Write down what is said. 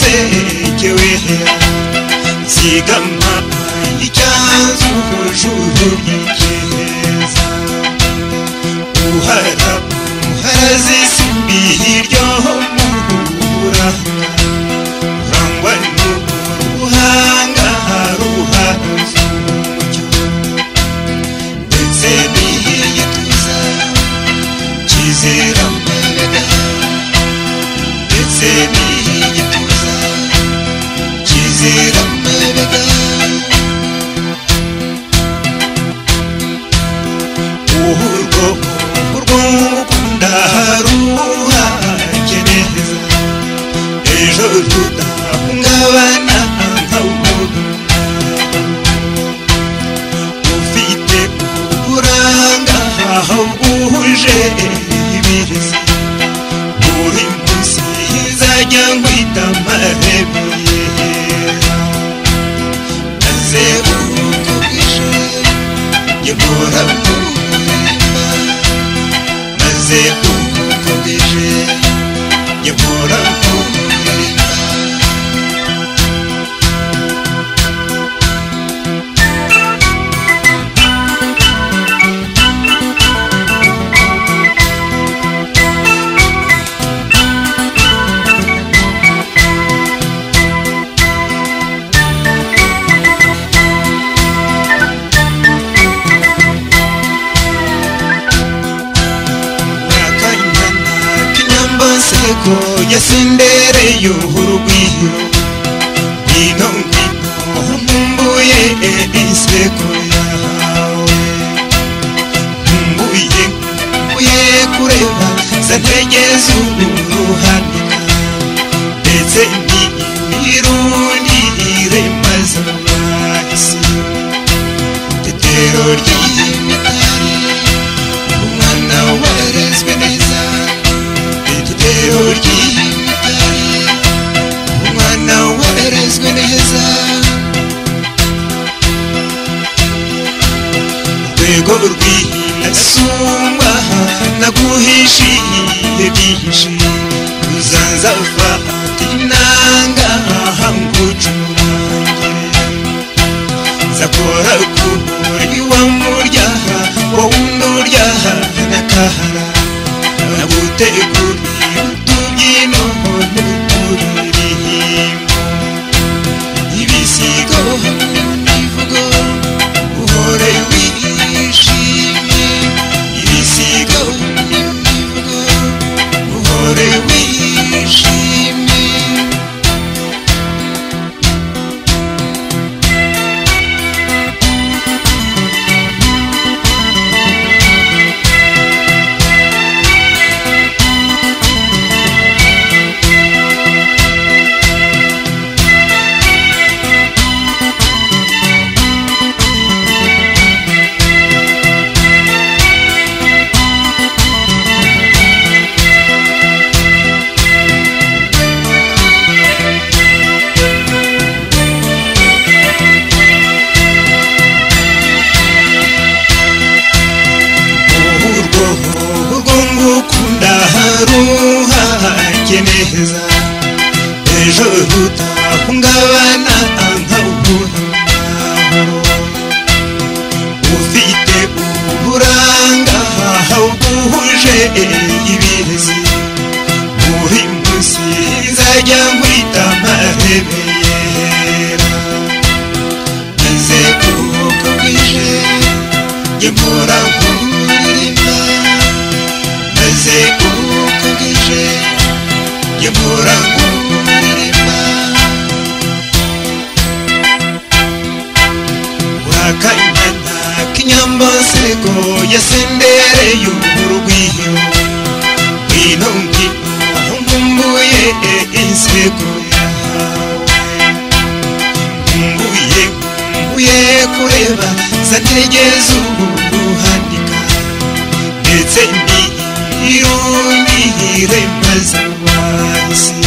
usekewehe zigama icyazukujurumikeza uharata muharazisubiye iryo murura rangwa n'ubuhanga haruhaza umucyo ndetse n'iyituza kizera ndetse n'iyituza kizera uhurwo urwungukunda haruhakeneza ejo tudahungabana nkawumuntu ufite uburanga aho bwuje ibirezi buri munsi izajya ngwita marebeye maze urugo bwije njye mpora mbuhemba maze urugo bwije njye mpora mbuhemba akanyanakinyambaseko yasendereye urugwiyo ino ngwino nkumbuye iseko yahawe nkumbuye nkumbuye kureba zantegeza uruhanika ndetse n'irundi iremaza mwahise itetero ry'imitari umwana warezwe neza itetero ry'imitari umwana warezwe neza urwego rw'inasumba naguhishiye byinshi uzanza ufata inanga hangucurange zakora kuburi wamuryaha wowe unduryaha nakahara naguteguriye utubyino n'uturiririmbo ibisigo hamwe n'imivugo uhore wishimye ibisigo hamwe n'imivugo uhore wishimye urwo urwo ngukunda haruhake neza ejo rudahungabana nkawuhungaburo ufite uburanga ahubwuje ibirezi muri munsi izajya nkwita marebeyera maze kuko bwije imvura nkuririma maze uko bwije imvura nkuririma wakanyana k'inyambasego yasendereye urugwiyo ngwino ngwino nkumbuye insego yahawe nkumbuye nkumbuye kureba zantegeza ubuhanika ndetse ndi irunihire maze wahise